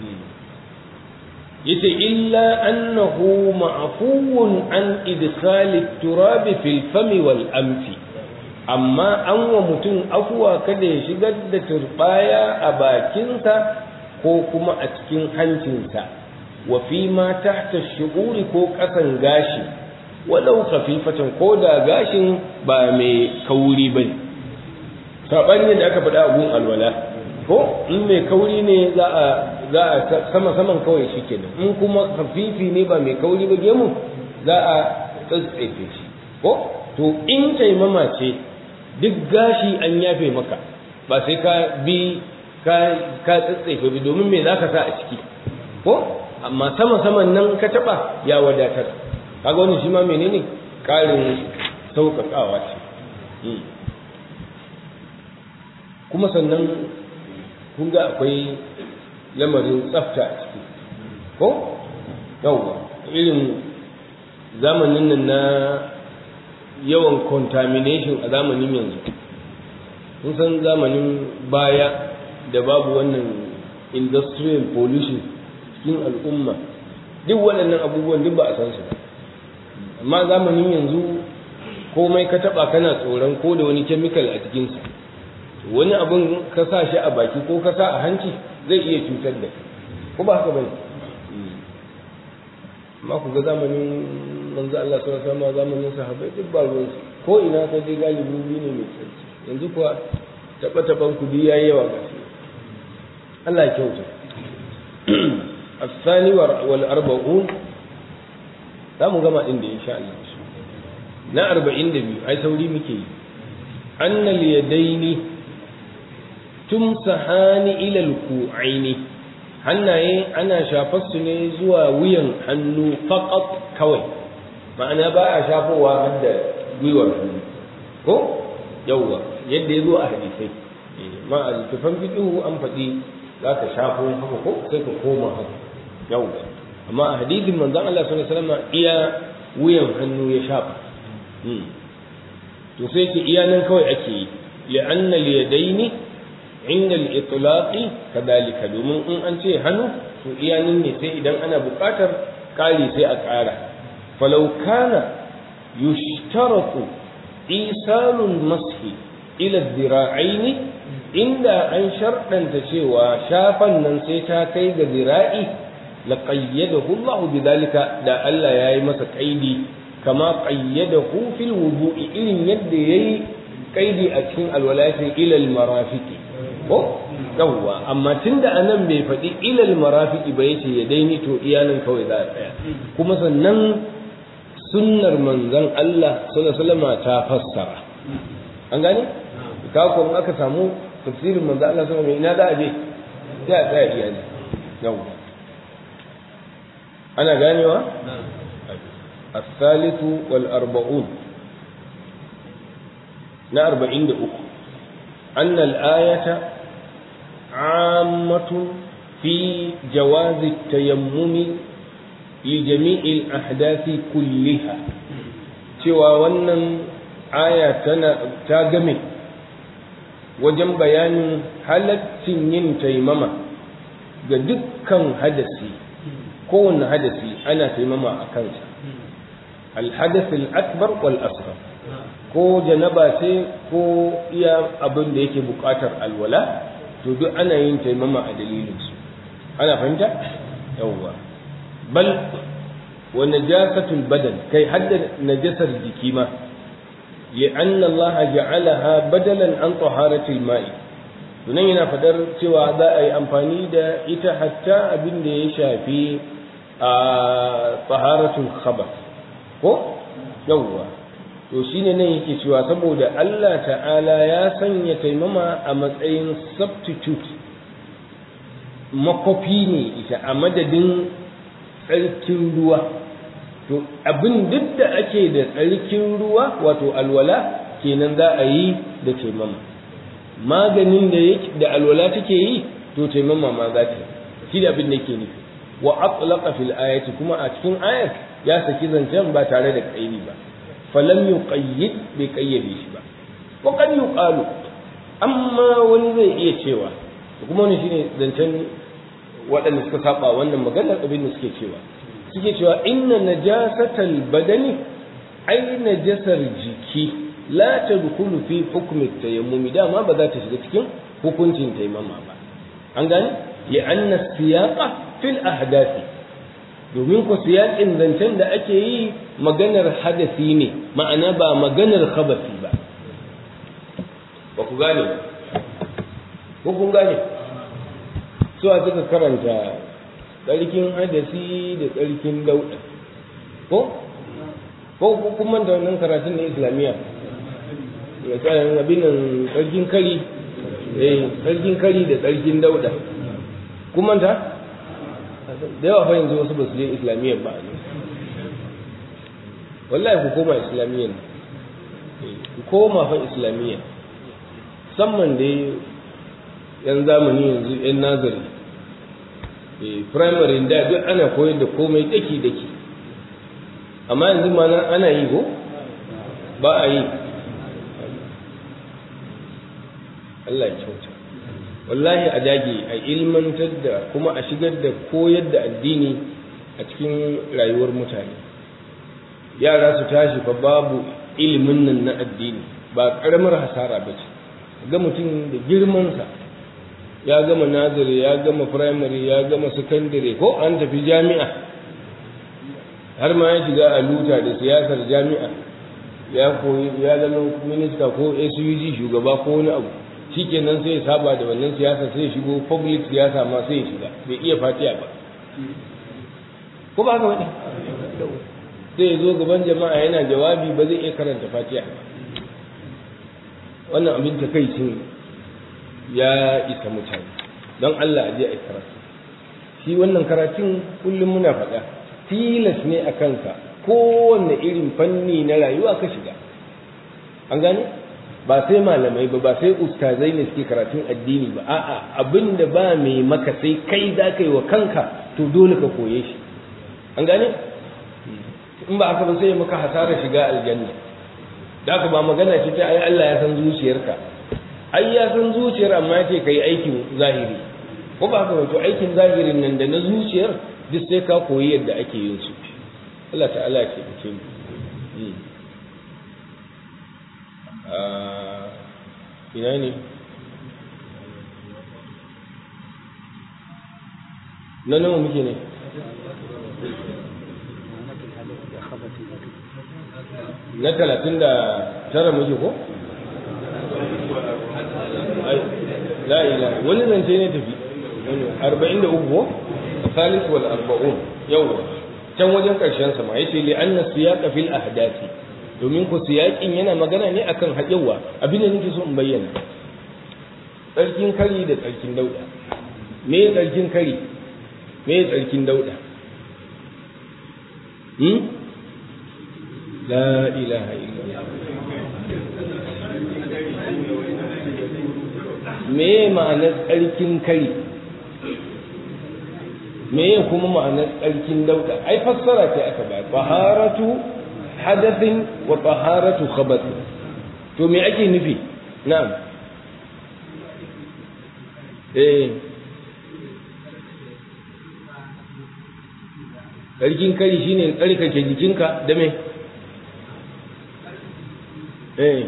yace illa annahu ma'fuwun an idkhali turab fil fami wal amfi amma an wa mutum afuwa kada ya shigar da turbaya a bakinsa ko kuma a cikin hancinsa wa fi ma tahta shu'uri ko kasan gashi walau khafifatan ko da gashin ba mai kauri bane sabanin da aka faɗa a gun alwala ko in mai kauri ne za a za a sama saman kawai shi kenan in kuma kafifi ne ba mai kauri ba gemu za a tsatsefe shi ko to in taimama ce duk gashi an yafe maka ba sai ka bi ka ka tsatsefe bi domin me zaka sa a ciki ko amma sama saman nan ka taba ya wadatar kaga wannan shi ma menene karin sauƙaƙawa ce kuma sannan kun ga akwai lamarin tsafta a ciki ko yawwa irin zamanin nan na yawan contamination a zamanin yanzu kun san zamanin baya da babu wannan industrial pollution cikin al'umma duk waɗannan abubuwan duk ba a san su ba amma zamanin yanzu komai ka taɓa kana tsoron ko da wani chemical a cikinsa wani abin ka sa shi a baki ko ka sa a hanci zai iya cutar da ko ba haka bane amma ku ga zamanin manzo Allah sallallahu alaihi wasallam zamanin sahabbai duk ba ruwan ko ina ka je galibi wuri ne mai tsarki yanzu kuwa taba taban ku yayi yawa gashi Allah ya kyauta الثاني والأربعون za mu gama ɗin da insha Allah na arba'in da biyu ai sauri muke yi annal yadaini tumsahani ila alku'aini hannaye ana shafar su ne zuwa wuyan hannu faqat kawai ma'ana ba a shafowa har da gwiwar hannu ko yawwa yadda ya zo a hadisai ma a littafan fiqhu an faɗi za ka shafo haka ko sai ka koma haka yawwa amma a hadisin manzon Allah sallallahu alaihi wasallam iya wuyan hannu ya shafa to sai ce iya nan kawai ake yi li'anna al-yadaini inda al-itlaqi kadalika domin in an ce hannu to iya nan ne sai idan ana buƙatar ƙari sai a ƙara falau kana yushtaratu isalul mashi ila dhira'aini inda an sharɗanta cewa shafan nan sai ta kai ga zira'i laqayyadahu Allah bidhalika da Allah yayi masa kaidi kama qayyadahu fil wudu'i irin yadda yayi kaidi a cikin alwalati ila al marafiqi ko yawwa amma tunda anan bai faɗi ila al marafiqi ba yace ya daini to iyanan kawai za a tsaya kuma sannan sunnar manzon Allah sallallahu alaihi wasallam ta fassara an gane ka ko aka samu tafsirin manzon Allah sallallahu alaihi wasallam ina da aje sai a tsaya iyali yawwa ana ganewa الثالث والأربعون نا أربعين دقوق أن الآية عامة في جواز التيمم لجميع الأحداث كلها سوى ونن آية تاجمي wajen bayanin halaccin yin taimama ga dukkan hadasi kowane hadasi ana taimama a kansa alhadath al-akbar wal asghar ko janaba ce ko iya abin da yake buƙatar alwala to duk ana yin taimama a dalilin su ana fahimta yawwa bal wa najasatul badan kai hadda najasar jiki ma لأن الله جعلها بدلا عن طهارة الماء sunan yana fadar cewa za a yi amfani da ita hatta abin da ya shafi a taharatul khabar ko yawwa to shine nan yake cewa saboda Allah ta'ala ya sanya taimama a matsayin substitute makofi ne ita a madadin tsarkin ruwa to abin duk da ake da tsarkin ruwa wato alwala kenan za a yi da taimama maganin da yake da alwala take yi to taimama ma za ta shi da abin da yake nufi wa atlaqa fil ayati kuma a cikin ayat ya saki zancen ba tare da kaidi ba falam yuqayyid bai kayyade shi ba wa qad yuqalu amma wani zai iya cewa kuma wani shine zancen waɗanda suka saba wannan maganar abin da suke cewa suke cewa inna najasatal badani ai najasar jiki la tadkhulu fi hukmi tayammumi dama ba za ta shiga cikin hukuncin taimama ba an gane ya anna siyaqa fil ahdathi domin ku siyaƙin zancen da ake yi maganar hadasi ne ma'ana ba maganar khabasi ba ba ku gane ko kun gane suwa suka karanta tsarkin hadasi da tsarkin dauɗa ko ko kun manta wannan karatun na islamiyya ya tsarin abin nan tsarkin kari eh tsarkin kari da tsarkin dauɗa kun manta da yawa fa yanzu wasu ba su je islamiyya ba ne wallahi ku koma islamiyya ku koma fa islamiyya musamman da yan zamani yanzu yan nazari primary da duk ana koyar da komai daki daki amma yanzu ma ana yi ko ba a yi Allah ya kyauta wallahi a dage a ilmantar da kuma a shigar da koyar da addini a cikin rayuwar mutane yara su tashi fa babu ilimin nan na addini ba karamar hasara ba ce ga mutum da girmansa ya gama nazari ya gama firamare ya gama sakandare ko an tafi jami'a har ma ya shiga a luta da siyasar jami'a ya koyi ya zama minista ko SUG shugaba ko wani abu shikenan sai ya saba da wannan siyasa sai ya shigo public siyasa ma sai ya shiga bai iya fatiya ba ko ba haka wani sai ya zo gaban jama'a yana jawabi ba zai iya karanta fatiya ba wannan abin takaicin ya isa mutane don Allah a je a karatu shi wannan karatun kullum muna faɗa tilas ne a kanka kowanne irin fanni na rayuwa ka shiga an gane ba sai malamai ba ba sai ustazai ne suke karatun addini ba a'a abin da ba mai maka sai kai za ka yi wa kanka to dole ka koye shi an gane in ba aka ba sai maka hasara shiga aljanna da aka ba magana ce ta ai Allah ya san zuciyarka ai ya san zuciyar amma ya ce ka yi aikin zahiri ko ba haka wato aikin zahirin nan da na zuciyar duk sai ka koyi yadda ake yin su Allah ta'ala ce ce mu ina ne na nawa muke ne na talatin da tara muke ko? la ilaha wani zance ne tafi arba'in da uku salis wal arba'un yawwa can wajen karshen sama yace li anna siyaqa fil ahdati domin ku siyaqin yana magana ne akan haƙewa abin da nake so in bayyana tsarkin kari da tsarkin dauda me tsarkin kari me tsarkin dauda hmm la ilaha illallah me ma'anar tsarkin kari me kuma ma'anar tsarkin dauda ai fassara ce aka ba taharatu hadathin wa taharatu khabath to me ake nufi na'am eh tsarkin kari shine tsarkake jikinka da me eh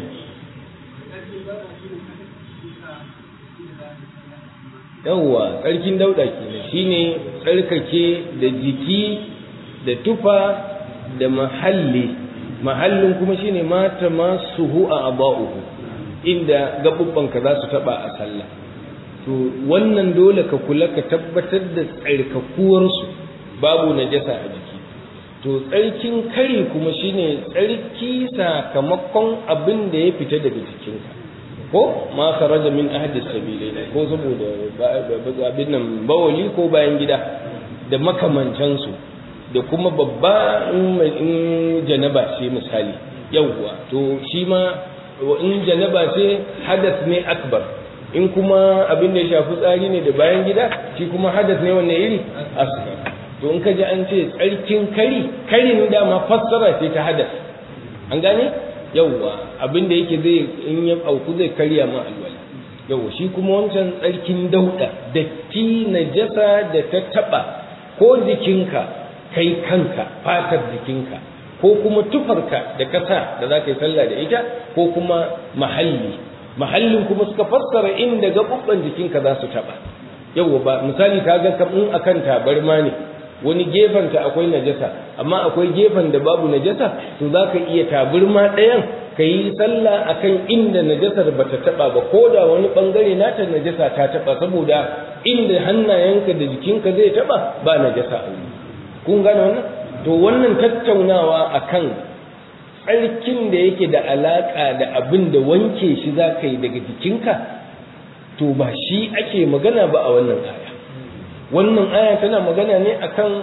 yawwa tsarkin dauda kenan shine tsarkake da jiki da tufa da mahalli mahallin kuma shine mata masuhu a aba'uhu inda gabubbanka za su taba a sallah to wannan dole ka kula ka tabbatar da tsarkakuwarsu babu najasa a jiki to tsarkin kare kuma shine tsarki sakamakon abin da ya fita daga jikinka ko ma kharaja min ahdi sabilain ko saboda abin nan bawali ko bayan gida da makamancansu da kuma babba in janaba ce misali yawwa to shi ma in janaba ce hadas ne akbar in kuma abin da ya shafi tsari ne da bayan gida shi kuma hadas ne wanne iri asghar to in ka ji an ce tsarkin kari karin dama fassara ce ta hadas an gane yawwa abin da yake zai in ya auku zai karya ma alwala yawwa shi kuma wancan tsarkin dauda datti najasa da ta taba ko jikinka kai kanka fatar jikinka ko kuma tufarka da kasa da za ka yi sallah da ita ko kuma mahalli mahallin kuma suka fassara inda gaɓuɓɓan jikinka za su taɓa yawwa ba misali ka ga in akan tabarma ne wani gefenta akwai najasa amma akwai gefen da babu najasa to za ka iya tabarma ɗayan ka yi sallah akan inda najasar ba ta taɓa ba ko da wani ɓangare nata najasa ta taɓa saboda inda hannayenka da jikinka zai taɓa ba najasa a wuri kun gane wannan to wannan tattaunawa akan tsarkin da yake da alaƙa da abin da wanke shi za ka yi daga jikinka to ba shi ake magana ba a wannan aya wannan aya tana magana ne akan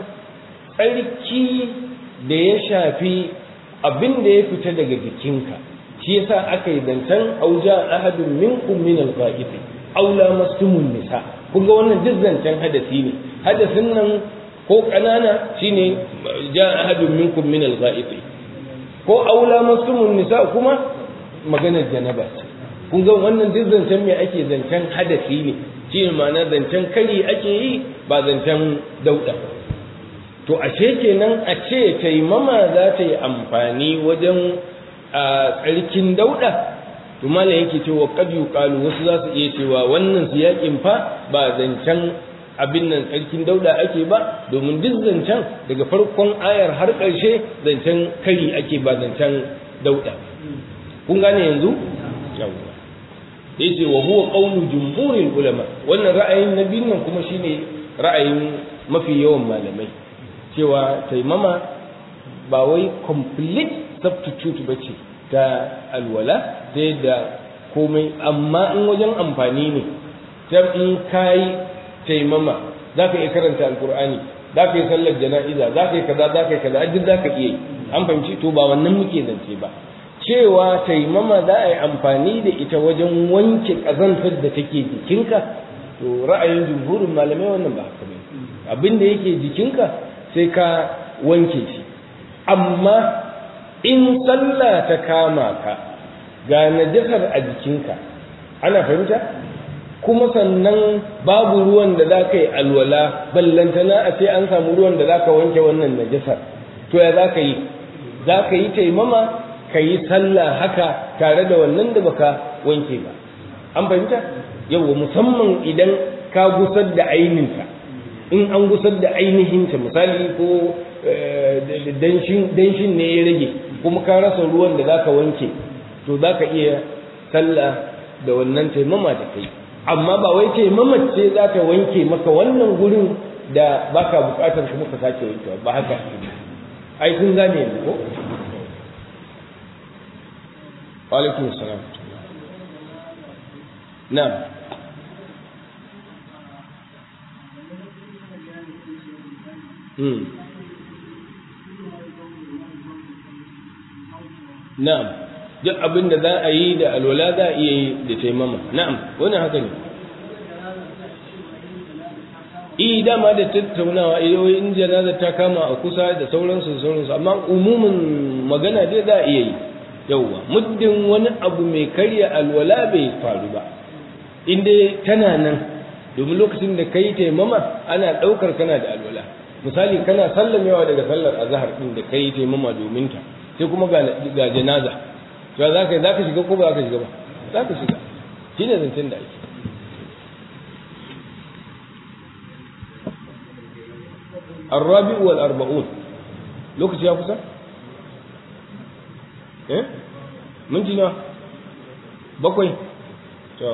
tsarki da ya shafi abin da ya fita daga jikinka shi yasa aka yi zancen auja ahadun minkum min al-ghaib aw lamastumun nisa kun ga wannan duk zancen hadasi ne hadasin nan ko kanana shine ja ahadun minkum min al-ghaib ko aula masumun nisa kuma maganar janaba ce kun ga wannan duk zancen me ake zancen hadasi ne shi ne ma'ana zancen kari ake yi ba zancen dauda to ashe kenan a ce taimama za ta yi amfani wajen a tsarkin dauda to malam yake cewa qad yuqalu wasu za su iya cewa wannan siyakin fa ba zancen abin nan tsarkin dauda ake ba domin duk zancen daga farkon ayar har ƙarshe zancen kari ake ba zancen dauda kun gane yanzu yawwa yace wa huwa qawlu jumhuril ulama wannan ra'ayin nabin nan kuma shine ra'ayin mafi yawan malamai cewa taimama ba wai complete substitute bace ta alwala ta yadda komai amma in wajen amfani ne ta in kai taimama za ka iya karanta alkur'ani za ka yi sallar jana'iza za ka yi kaza za ka yi kaza duk za ka iya yi an fahimci to ba wannan muke zance ba cewa taimama za a yi amfani da ita wajen wanke ƙazantar da take jikinka to ra'ayin jumhurin malamai wannan ba haka bane abin da yake jikinka sai ka wanke shi amma in sallah ta kama ka ga najasar a jikinka ana fahimta kuma sannan babu ruwan da za ka yi alwala ballantana a ce an samu ruwan da za ka wanke wannan najasar to ya za ka yi za ka yi taimama ka yi sallah haka tare da wannan da baka wanke ba an fahimta yawa musamman idan ka gusar da aininta in an gusar da ainihinta misali ko danshin ne ya rage kuma ka rasa ruwan da za ka wanke to za ka iya sallah da wannan taimama da kai amma ba wai ce mamace za ta wanke maka wannan gurin da baka bukatar kuma ka sake wankewa ba haka ai kun gane yanzu ko alaikum salam na'am hmm na'am duk abin da za a yi da alwala za a iya yi da taimama na'am wannan haka ne i dama da tattaunawa in janaza ta kama a kusa da sauransu da sauransu amma umumin magana dai za a iya yi yauwa muddin wani abu mai karya alwala bai faru ba in dai tana nan domin lokacin da kai taimama ana ɗaukar kana da alwala misali kana sallamewa daga sallar azhar din da kai taimama domin ta sai kuma ga janaza to za ka za ka shiga ko ba za ka shiga ba za ka shiga shi ne zancen da ake الرابع والأربعون لوكس يا kusa eh minti na bakwai to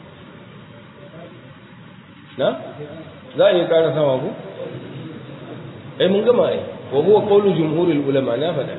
na za a iya ƙara sama ku ai mun gama ai wa huwa qawlu jumhurul ulama na faɗa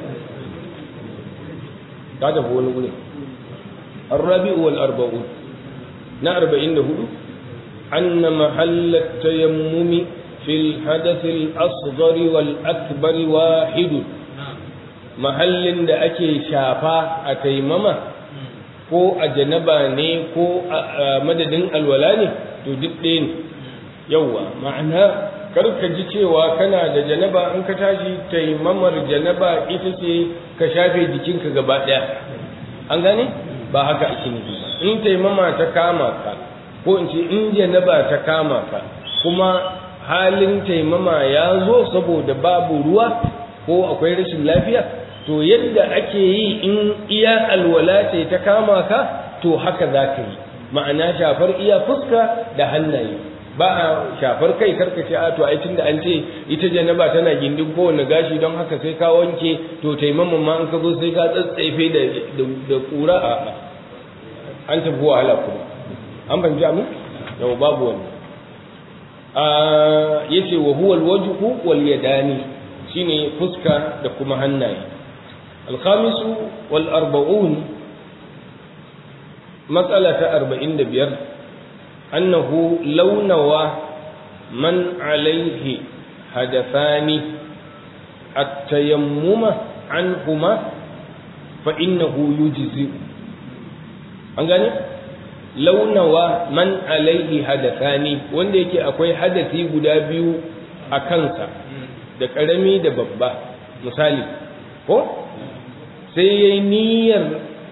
ta tafi wani guri الرابع والأربعون نا أربعين هدو أن محل التيمم fil hadath al asghar wal akbar wahid mahallin da ake shafa a taimama ko a janaba ne ko a madadin alwala ne to duk ɗaya ne yawwa ma'ana kar ka ji cewa kana da janaba in ka tashi taimamar janaba ita ce ka shafe jikinka gaba ɗaya an gane ba haka ake nufi ba in taimama ta kama ka ko in ce in janaba ta kama ka kuma halin taimama ya zo saboda babu ruwa ko akwai rashin lafiya to yadda ake yi in iya alwala ce ta kama ka to haka za ka yi ma'ana shafar iya fuska da hannaye ba a shafar kai karkace a to ai tunda an ce ita janaba tana gindin kowane gashi don haka sai ka wanke to taimaman ma an ka zo sai ka tsatsaife da da kura a an tafi wahala kuma an fahimci amu yau babu wani a yace wa huwa alwajhu wal yadani shine fuska da kuma hannaye الخامس والأربعون مسألة أربعين دبير أنه لو نوى من عليه هدفان التيمم عنهما فإنه يجزئ أنغاني لو نوى من عليه هدفان wanda yake akwai hadasi guda biyu a kansa da ƙarami da babba misali ko sai ya yi niyyar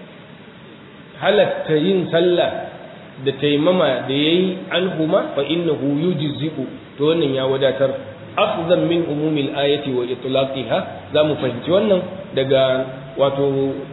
halatta yin sallah da taimama da ya yi alhuma fa innahu yujzi'u to wannan ya wadatar afzan min umumil ayati wa itlaqiha za mu fahimci wannan daga wato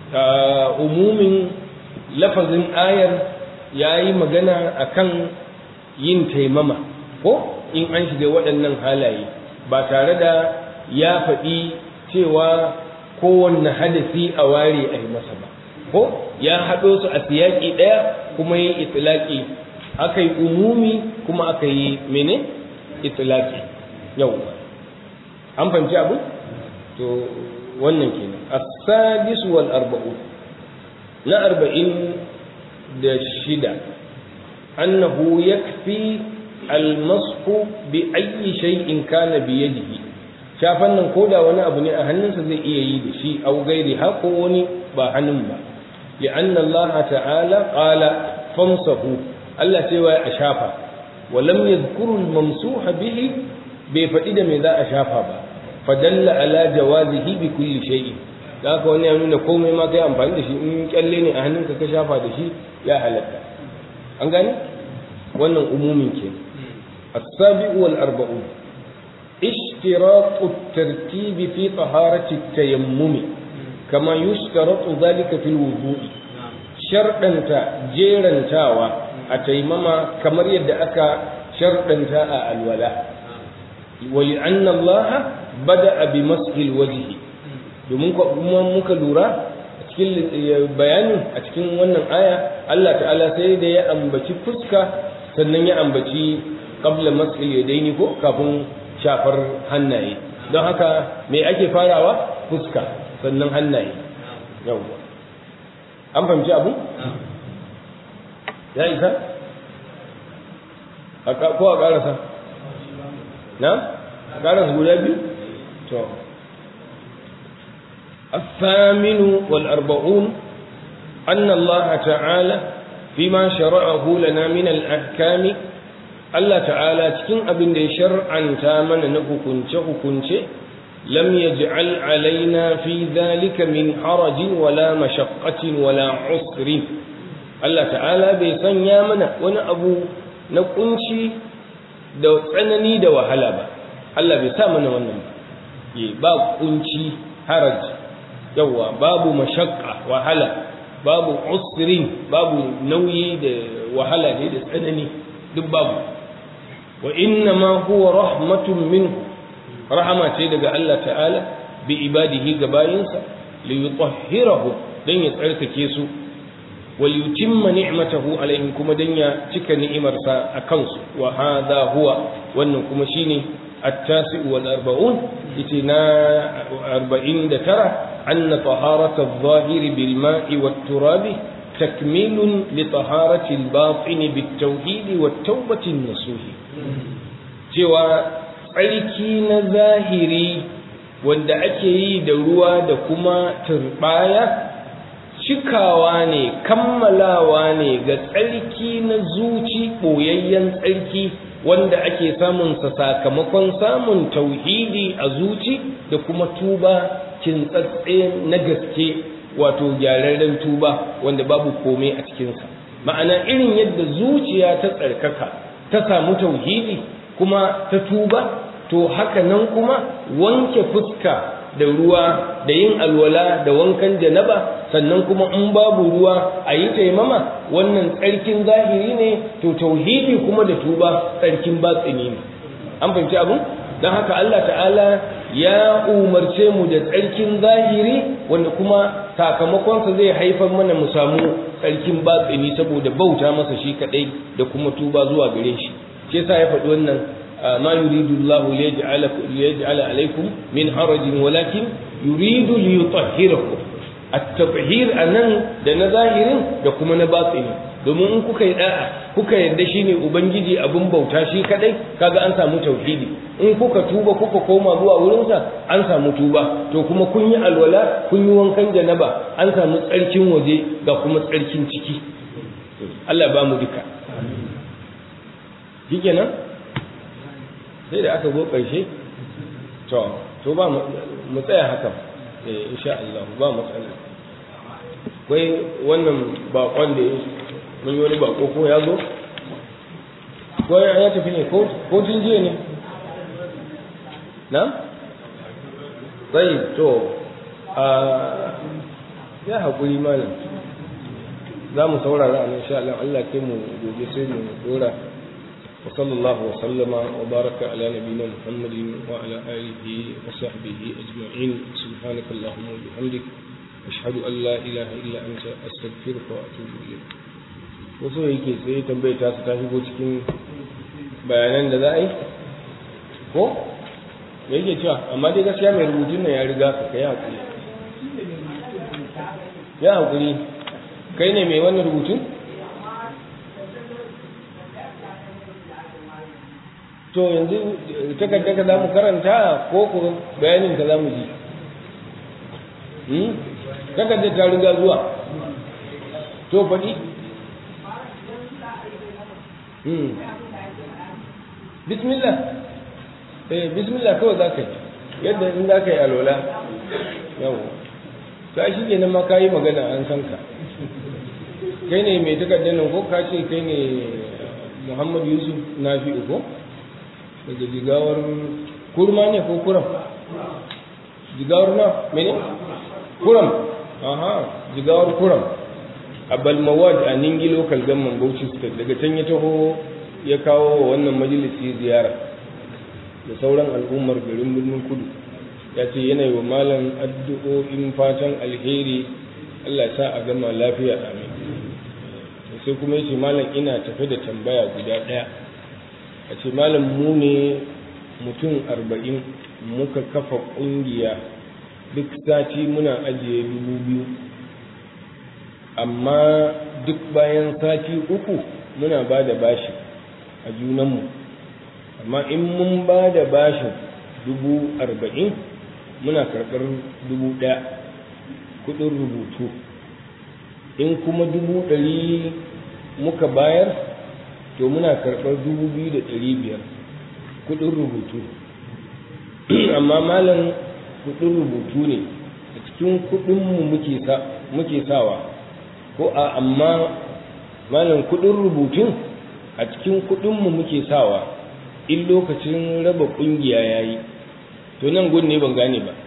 umumin lafazin ayar ya yi magana akan yin taimama ko in an shiga waɗannan halaye ba tare da ya faɗi cewa kowanne hadasi a ware a yi masa ba ko ya haɗo su a siyaƙi ɗaya kuma yi itilaƙi aka yi umumi kuma aka yi mene itilaƙi yau an fahimci abu to wannan kenan as-sadis wal arba'un na arba'in da shida annahu yakfi al-mashu bi ayyi shay'in kana bi yadihi shafan nan ko da wani abu ne a hannunsa zai iya yi da shi au gairi ha ko wani ba hannun ba li'an Allah ta'ala qala famsahu Allah ce wa a shafa wa lam yadhkuru al-mamsuha bihi bai faɗi da me za a shafa ba fadalla ala jawazihi bi kulli shay'in da haka wani ya nuna komai ma kai amfani da shi in kyalle ne a hannunka ka shafa da shi ya halatta an gane wannan umumin ke as-sabi'u wal arba'un اشتراط الترتيب في طهارة التيمم كما يشترط ذلك في الوضوء شرطا جيرا تاوى التيمم كما يد أكا شرطا تاء الولاء ولأن الله بدأ بمسح الوجه domin kuma muka lura a cikin bayanin a cikin wannan aya Allah ta'ala sai da ya ambaci fuska sannan ya ambaci qabla mas'il yadaini ko kafin shafar hannaye don haka me ake farawa fuska sannan hannaye yawwa an fahimci abu ya isa ko a karasa na karasa guda biyu to الثامن والأربعون أن الله تعالى فيما شرعه لنا من الأحكام Allah ta'ala cikin abin da ya shar'anta mana na hukunce-hukunce lam yaj'al alaina fi dhalika min harajin wala mashaqqatin wala usrin Allah ta'ala bai sanya mana wani abu na kunci da tsanani da wahala ba Allah bai sa mana wannan ba ye ba kunci haraj yawa babu mashaqqa wahala babu usrin babu nauyi da wahala ne da tsanani duk babu wa inna ma huwa rahmatun minhu rahama ce daga Allah ta'ala bi ibadihi ga bayinsa li yutahhirahu dan ya tsarkake su wal yutimma ni'matahu alaihim kuma dan ya cika ni'imarsa a kansu wa hadha huwa wannan kuma shine at-tasi wal arba'un itina 49 anna taharata adh-dhahir bil ma'i wat turabi تكميل لطهارة الباطن بالتوحيد والتوبة النصوح cewa tsarki na zahiri wanda ake yi da ruwa da kuma turbaya cikawa ne kammalawa ne ga tsarki na zuci ɓoyayyen tsarki wanda ake samunsa sakamakon samun tauhidi a zuci da kuma tuba kintsatse na gaske wato gyararren tuba wanda babu komai a cikinsa ma'ana irin yadda zuciya ta tsarkaka ta samu tauhidi kuma ta tuba to haka nan kuma wanke fuska da ruwa da yin alwala da wankan janaba sannan kuma in babu ruwa a yi taimama wannan tsarkin zahiri ne to tauhidi kuma da tuba tsarkin batsini ne an fahimci abin don haka Allah ta'ala ya umarce mu da tsarkin zahiri wanda kuma sakamakonsa zai haifar mana mu samu tsarkin batsini saboda bauta masa shi kadai da kuma tuba zuwa gare shi shi yasa ya faɗi wannan ما يريد الله ليجعل ليجعل عليكم من حرج ولكن يريد ليطهركم التطهير anan da na zahirin da kuma na batini domin in kuka yi da'a kuka yarda shine ubangiji abun bauta shi kadai kaga an samu tauhidi in kuka tuba kuka koma zuwa wurinsa an samu tuba to kuma kun yi alwala kun yi wankan janaba an samu tsarkin waje ga kuma tsarkin ciki Allah ba mu duka shikenan sai da aka zo ƙarshe to to ba mu tsaya haka eh insha Allah ba matsala kai wannan bakon da mun yi wani bako ko ya zo ko ya tafi ne ko ko tun jiya ne na sai to a ya haƙuri malam za mu saurara a insha Allah Allah kai mu gobe sai mu dora وصلى الله وسلم وبارك على نبينا محمد وعلى آله وصحبه أجمعين سبحانك اللهم وبحمدك أشهد أن لا إله إلا أنت أستغفرك وأتوب إليك wasu yake sai tambaye ta su ta shigo cikin bayanan da za a yi ko me yake cewa amma dai gaskiya mai rubutun nan ya riga ka kai hakuri ya hakuri kai ne mai wannan rubutun to yanzu takarda ka za mu karanta ko ku bayanin ka za mu ji takarda ta riga zuwa to faɗi bismillah eh bismillah kawai za ka yi yadda in za ka yi alola yawo ka shi ke nan ma ka yi magana an san ka kai ne mai takardar nan ko ka ce kai ne muhammad yusuf na fi ko daga jigawar kurma ne ko kuram jigawar na mene kuram aha jigawar kuram a balmawad a ningi local government bauchi state daga can ya taho ya kawo wa wannan majalisi ziyara da sauran al'ummar garin birnin kudu ya ce yana yi wa malam addu'o'in fatan alheri allah sa a gama lafiya amin sai kuma ya ce malam ina tafe da tambaya guda ɗaya a ce malam mu ne mutum arba'in muka kafa ƙungiya duk sati muna ajiye dubu biyu amma duk bayan sati uku muna ba da bashi a junanmu amma in mun ba da bashin dubu arba'in muna karɓar dubu ɗaya kuɗin rubutu in kuma dubu ɗari muka bayar to muna karɓar dubu biyu da ɗari biyar kuɗin rubutu amma malam kuɗin rubutu ne a cikin kuɗinmu muke sawa ko a amma malam kuɗin rubutun a cikin kuɗinmu muke sawa in lokacin raba ƙungiya ya yi to nan gun ne ban gane ba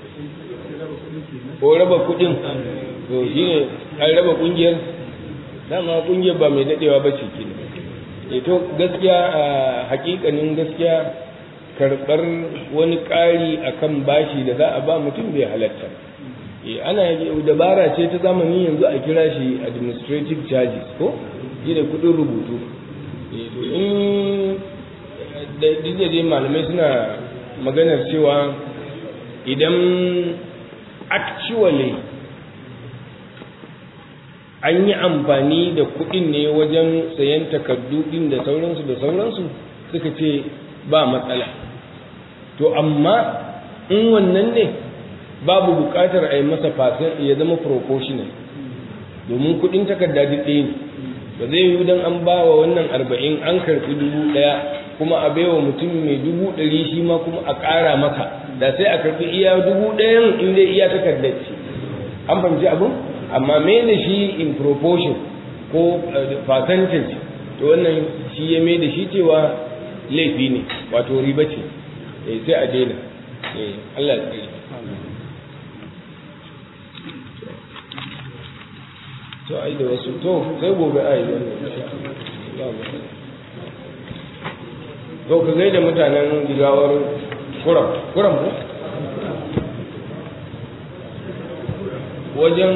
ko raba kuɗin to shi ne an raba ƙungiyar dama ƙungiyar ba mai daɗewa ba ce kenan to gaskiya a hakikanin gaskiya karɓar wani ƙari akan bashi da za a ba mutum bai halatta ana dabara ce ta zamani yanzu a kira shi administrative charges ko shi da kuɗin rubutu to in da dai malamai suna maganar cewa idan actually an yi amfani da kuɗin ne wajen sayan takardu ɗin da sauransu da sauransu suka ce ba matsala to amma in wannan ne babu buƙatar a yi masa fasin ya zama proportional domin kuɗin takarda duk ɗaya ne ba zai yiwu don an ba wa wannan arba'in an karɓi dubu ɗaya kuma a baiwa mutum mai dubu ɗari shi ma kuma a ƙara masa da sai a karɓi iya dubu ɗayan in dai iya takardar ce an fahimci abin amma mai da shi in proportion ko percentage to wannan shi ya mai da shi cewa laifi ne wato riba ce sai a daina Allah ya tsare to ai da wasu to sai gobe ai wannan to ka gaida mutanen gigawar kuram kuram ko wajen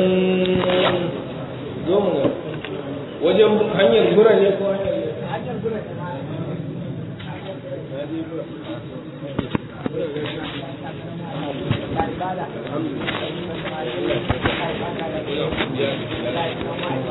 zomu wajen hanyar gura ne ko hanyar gura Alhamdulillah.